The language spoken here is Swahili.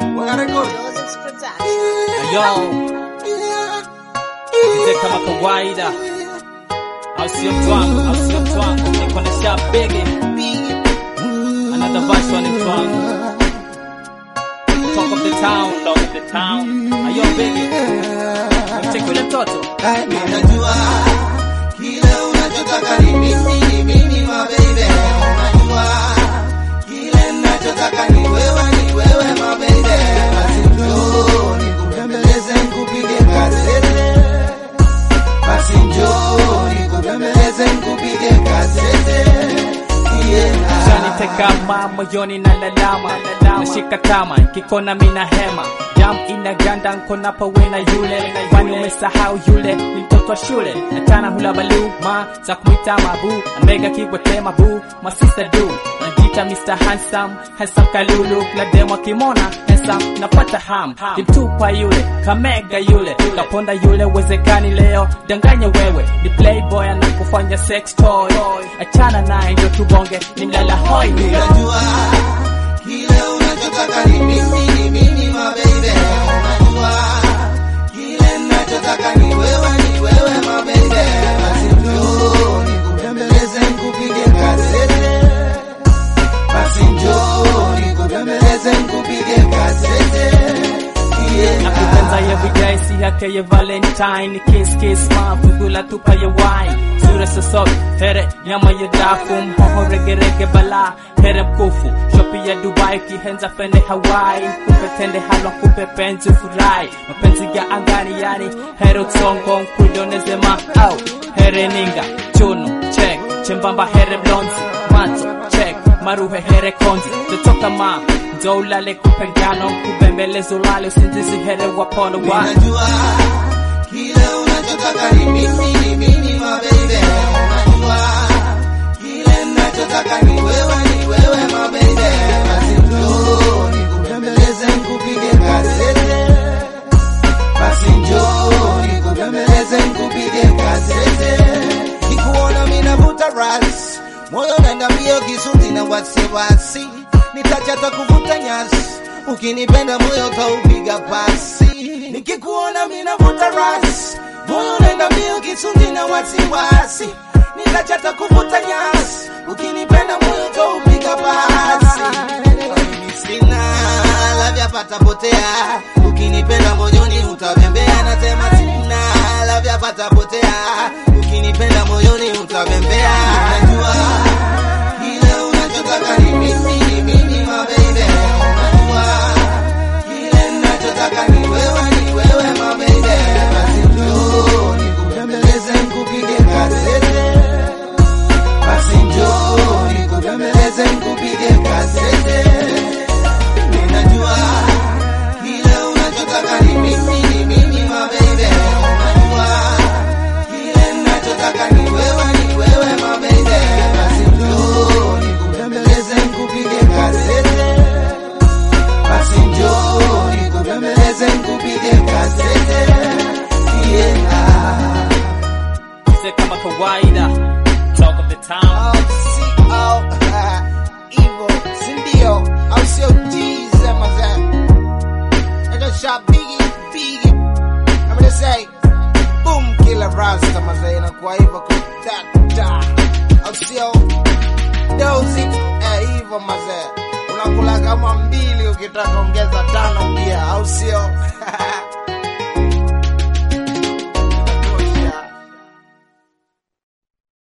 Joseph Production. Yo, mzee kama kawaida, au sio mtwangu, au sio mtwangu, niko na sharp bigi, another verse on it mtwangu. Talk of the town, talk of the town. Ayo bigi, mcheki yule mtoto. Unajua kile unachotaka ni mimi, ni mimi my baby. Unajua kile ninachotaka ni wewe, ni wewe my baby. Basi njoo nikubembeleze, nikupige kasete. Basi njoo nikubembeleze, nikupige kasete. Yeah. Shaniteka moyoni na lalama nashika tama kikona mina hema jam inaganda nkona pawe na yule kwani umesahau yule ni mtoto wa shule natana hula balu ma za kumwita mabu ambega kigwete mabu masista du najita Mr. Handsome Handsome kalulu kila demo kimona handsome napata ham kimtupa yule kamega yule kaponda yule wezekani leo danganya wewe ni playboy anakufanya sex toy achana naye ndio tubonge ni mlala hoi Unajua kile unachotaka ni mimi, ni mimi my baby. Unajua kile ninachotaka ni wewe, ni wewe my baby. Basi njoo nikubembeleze, nikupige kasete. Basi njoo nikubembeleze, nikupige kasete. Yeah. nakupenda everyday si yake ya valentine kiss kiss ma fugula tupa ya wine sura sosok here nyama ya dafu mhoho regerege bala here mkufu shopi ya dubai kihenza fende hawaii kupe tende halwa kupe penzi furai mapenzi ya angani yani here utsongo nkudoneze ma au here ninga chunu check chembamba here blonzi macho check maruhe here konzi totoka ma ndo ulale kupengano kubembeleza ulale usingizi here wapono wa Unajua kile unachotaka ni mimi, ni mimi my baby. Unajua kile ninachotaka ni wewe, ni wewe my baby. Basi njoo nikubembeleze, nikupige kasete. Basi njoo nikubembeleze, nikupige kasete. Nikuona mimi navuta ras, moyo unaenda mbio, kisunzi na wasiwasi, nitachata kuvuta nyasi ukinipenda moyo kaupiga pasi, nikikuona mimi navuta ras, moyo unaenda mbio, kisunzi na wasiwasi, nitachata kuvuta nyasi, ukinipenda moyo kaupiga pasi. Mimi sina lavya patapotea, ukinipenda moyoni utabembea, nasema sina lavya patapotea, ukinipenda moyoni utabembea. Najua kile unachotaka ni mimi, ni mimi my baby. Unajua kile ninachotaka ni wewe, ni wewe my baby. Basi njoo nikubembeleze, nikupige kasete. Basi njoo nikubembeleze, nikupige kasete. Ninajua kile unachotaka ni mimi, ni mimi my baby. Unajua kile ninachotaka ni wewe, ni wewe my baby. Basi njoo nikubembeleze, nikupige kasete. Basi njoo nikubembeleze, nikupige kasete. Yeah. Mzee kama kawaida talk of the town CO Evo sindio au sio jize mazee Nigga shot biggie biggie I'm gonna say boom killer rasta mazee inakuwa hivyo kudata au sio dozi eh hivyo mazee unakula kama mbili ukitaka ongeza tano pia au sio